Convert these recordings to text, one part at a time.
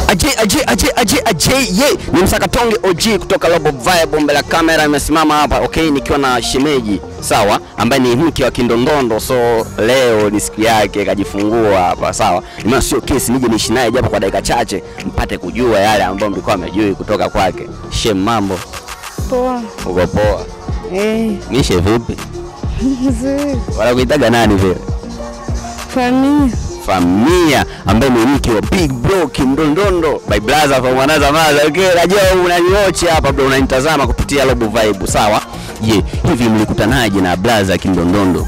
Aje aje aje aje aje ye ni msakatonge OG kutoka Robo Vibe. Mbele ya kamera imesimama hapa okay, nikiwa na shemeji sawa, ambaye ni mke wa Kindondondo, so leo ni siku yake kajifungua hapa sawa. Nimeona sio kesi, nije niishi naye japo kwa dakika chache, mpate kujua yale ambayo mlikuwa mmejui kutoka kwake. Shem, mambo Poa. uko poa? Eh, Mishe vipi? nzuri. Wanakuitaga nani vile? Familia. Famia ambaye ni mke wa Big Bro Kindondondo by brother from another mother. Okay, najua unaniochi hapa bro, unanitazama kupitia Robo Vibe, sawa? Je, hivi mlikutanaje na brother Kindondondo?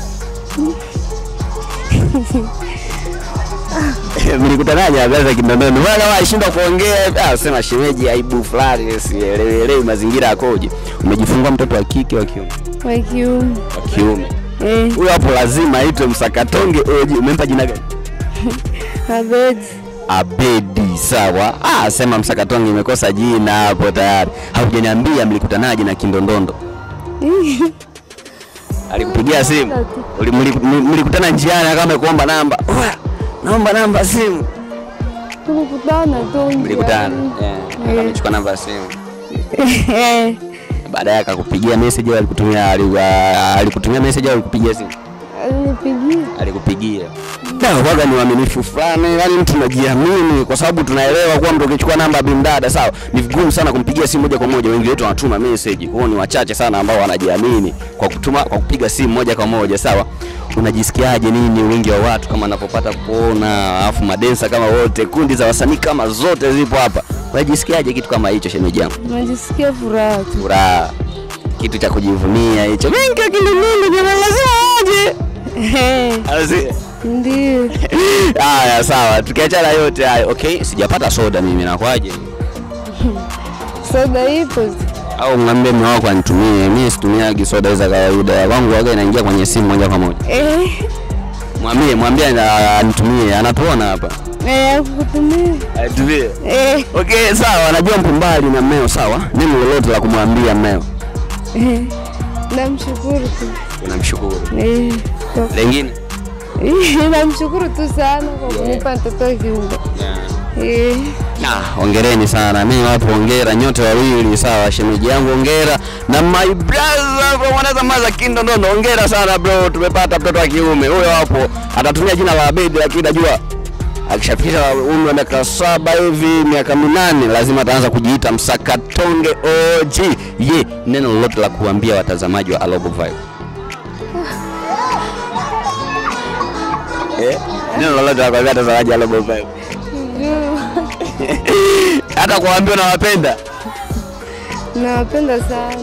mlikutanaje na brother Kindondondo? Wala washindwa kuongea, ah, sema shemeji, aibu fulani, sielewi mazingira yakoje. Umejifungua mtoto wa kike wa kiume? Wa kiume. Wa kiume. Eh, Huyo hapo lazima aitwe Msakatonge Oji. Umempa jina gani? Abedi. Abedi, sawa. Ah, sema Msakatonge imekosa jina hapo tayari. Haujaniambia mlikutanaje na Kindondondo? Alikupigia simu? Uli- mli- mli- Mlikutana njiani kama kuomba namba? Oya, naomba namba ya simu. Tulikutana tu. Mlikutana. njiani. Yeah. Akamchukua namba ya simu. Eh, Baadaye akakupigia message au alikutumia ali- ah, alikutumia message au alikupigia simu? alinipigia. alikupigia Da, waga ni uaminifu fulani, yani mtu unajiamini, kwa sababu tunaelewa kuwa mtu ukichukua namba ya bimdada sawa, ni vigumu sana kumpigia simu moja kwa moja. Wengi wetu wanatuma message, kwa hiyo ni wachache sana ambao wanajiamini kwa kutuma, kwa kupiga simu moja kwa moja sawa. Unajisikiaje nini wingi wa watu kama napopata kuona, alafu madensa kama wote, kundi za wasanii kama zote zipo hapa, unajisikiaje kitu kama hicho, shemeji yangu? Najisikia furaha tu. Furaha, kitu cha kujivunia hicho. Mengi akili mingi, jamani, lazima aje. Eh, Alazi- Ndio. Haya, sawa, tukiachana yote hayo. Okay, sijapata soda mimi, nakwaje? Soda ipo. tu. Au mwambie mume wako anitumie, mimi situmiagi soda za kawaida, ya kwangu waga inaingia kwenye simu moja kwa moja. Eh, Mwambie, mwambie ana- anitumie, anatuona hapa, eh, akukutumia. anitumie. Eh, Okay, sawa, najua mpo mbali na mmeo, sawa. Neno lolote la kumwambia mmeo? eh. Namshukuru tu. Unamshukuru. Eh, kwa- Lengine? Eh, namshukuru tu sana kwa kunipa mtoto wa kiume. Eh, Ah, hongereni sana. Mimi wapo hongera nyote wawili sawa. Shemeji yangu hongera na my brother from another mother Kindondondo hongera sana bro. Tumepata mtoto wa kiume. Huyo hapo atatumia jina la Abedi lakini najua akishafikisha umri wa miaka saba hivi miaka minane lazima ataanza kujiita Msakatonge OG. Ye, neno lolote la kuambia watazamaji wa Alobo Vibe? Eh, neno lolote la kuambia watazamaji wa Alobo Vibe? juu. hata kuambia unawapenda Nawapenda sana.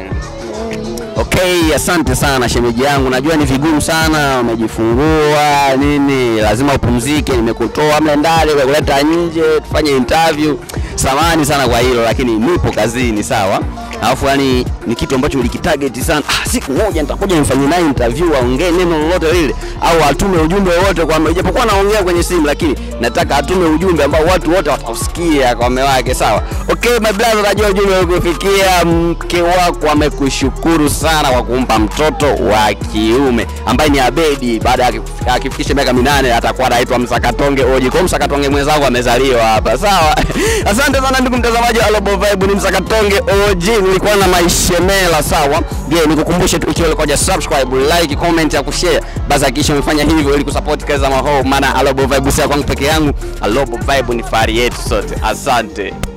okay asante sana shemeji yangu najua ni vigumu sana umejifungua nini lazima upumzike nimekutoa mle ndani kuleta nje tufanye interview samani sana kwa hilo lakini nipo kazini sawa alafu yani ni kitu ambacho ulikitarget sana ah, siku moja nitakuja nimfanyie naye interview aongee neno lolote lile au atume ujumbe wowote kwa ijapokuwa naongea kwenye simu lakini nataka atume ujumbe ambao watu wote watausikia kwa mume wake sawa okay my brother najua ujumbe ukufikia mke wako amekushukuru sana kwa kumpa mtoto wa kiume ambaye ni Abedi baada ya kif- akifikisha miaka minane atakuwa anaitwa Msakatonge Oji kwa hiyo Msakatonge mwenzangu amezaliwa hapa sawa asante sana ndugu mtazamaji wa Global Vibe ni Msakatonge OG nilikuwa na maishemela sawa je nikukumbushe tu ikiwa ulikuwa subscribe like comment ya kushare basi hakikisha umefanya hivyo ili kusupport kazi za maho maana Global Vibe si ya kwangu peke yangu Global Vibe ni fahari yetu sote asante